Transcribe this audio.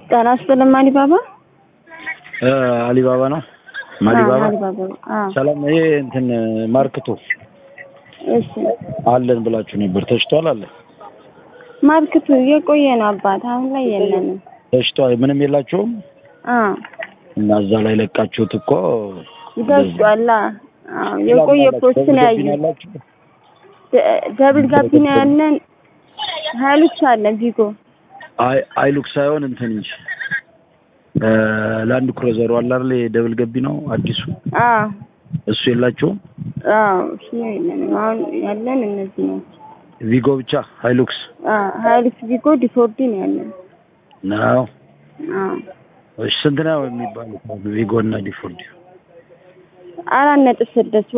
ጤና ይስጥልኝ አሊባባ አሊባባ ነው። ማሊባባ አሊባባ አዎ ሰላም። ይሄ እንትን ማርክቶ እሺ አለን ብላችሁ ነበር። ተሽቷል አለ ማርክቱ የቆየ ነው አባት አሁን ላይ የለንም ተሽቷል። ምንም የላችሁም አዎ እና እዛ ላይ ለቃችሁት እኮ ይደርሷላ አዎ የቆየ ፖስት ነው ያየሁት ደብል ጋቢና ያለን ሀይሉክስ አለን ቪጎ አይ አይሉክስ ሳይሆን እንትን እንጂ ላንድ ክሩዘሩ አለ አይደል? የደብል ገቢ ነው አዲሱ። አዎ እሱ የላችሁም? አዎ እሱ የለንም አሁን ያለን እነዚህ ነው ቪጎ ብቻ ሃይሉክስ አዎ ሀይሉክስ ቪጎ ዲፎርዲ ነው ያለን ነው። አዎ እሺ ስንት ነው የሚባሉት ቪጎ እና ዲፎርዲ? አራት ነጥብ ስድስት